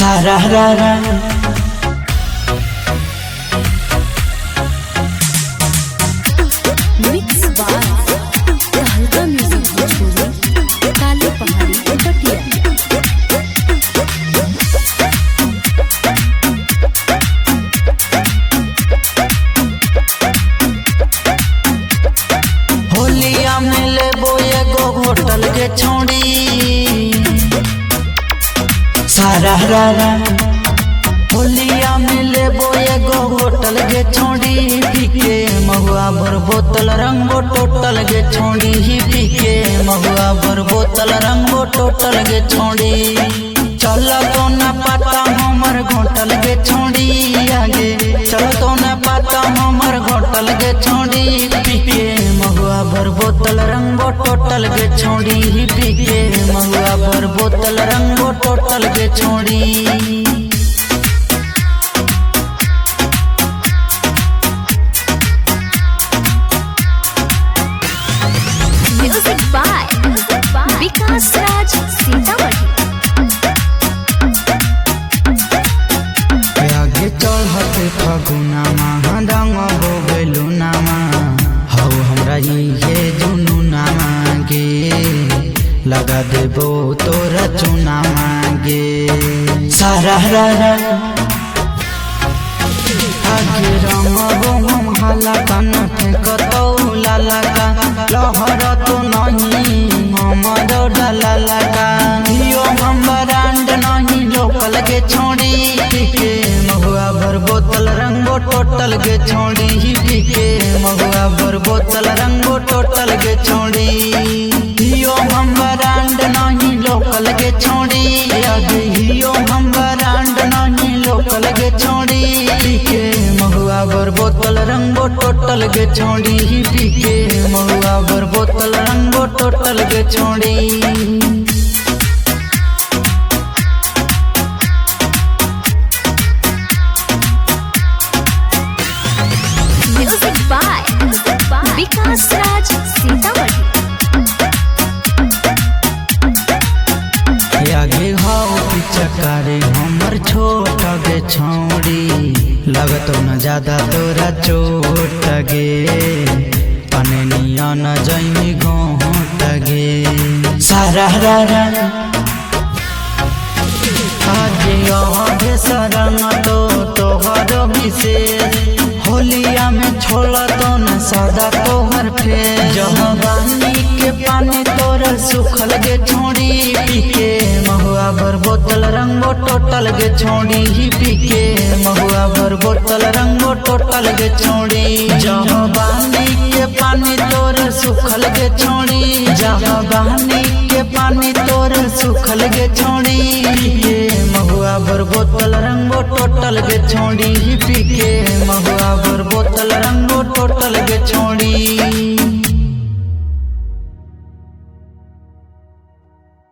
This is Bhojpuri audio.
सारा रा रा मिक्स बार हल्का म्यूजिक भोजपुरी काली पहाड़ी पटिया होलिया में लेबो एगो होटल के छोड़ी सारा रा रा होलिया में लेबो एगो होटल के छोड़ी पीके महुआ भर बोतल रंगो टोटल के छोड़ी ही पीके महुआ भर बोतल रंगो टोटल के छोड़ी चल तो न पाता हमर घोटल के छोड़ी आगे चल तो न पाता हमर घोटल के छोड़ी पीके महुआ भर बोतल रंगो टोटल के छोड़ी ही पीके महुआ भर बोतल रंगो टोटल के छोड़ी म्यूजिक बाय विकास राज सीतामढ़ी आगे चढ़ते फगुना महा रंग बोगलू नामा हौ हमरा ये जुनू नामा गे लगा देबो तोरा चुना मांगे सारा रा रा आगे रंगबो हम हाला कान फेंकतौ लाला का लहर तो नहीं हमर डाला लगा यो हम ब्रांड नहीं लोकल के छोड़ी के महुआ भर बोतल रंगो टोटल के छोड़ी ही के महुआ भर बोतल रंगो टोटल के छोड़ी यो हम ब्रांड नहीं लोकल के छोड़ी आगे यो हम ब्रांड नहीं लोकल के छोड़ी के महुआ भर बोतल रंगो टोटल के छोड़ी ही पीके महुआ भर बोतल रंगो टोटल के छोड़ी म्यूजिक बाय विकास राज सीतामढ़ी आगे हाउ पिचकारी हमर छोट गे छौड़ी लगतो न ज्यादा तोरा चोट गे पने नियन जैमी गोट गे सारा रा रा आगे आगे सरंग तो तोहर विशेष होलिया में छोड़ तो न सदा तोहर फेर जवानी के पानी तोर सुखल गे छोड़ी पीके महुआ भर बोतल रंगो टोटल गे छोड़ी ही पीके महुआ भर बोतल रंगो टोटल गे छोड़ी जवानी के पानी तोर सुखल गे छोड़ी जवानी के पानी तोर सुखल गे छोड़ी पीके महुआ भर बोतल रंगो टोटल गे छोड़ी ही पीके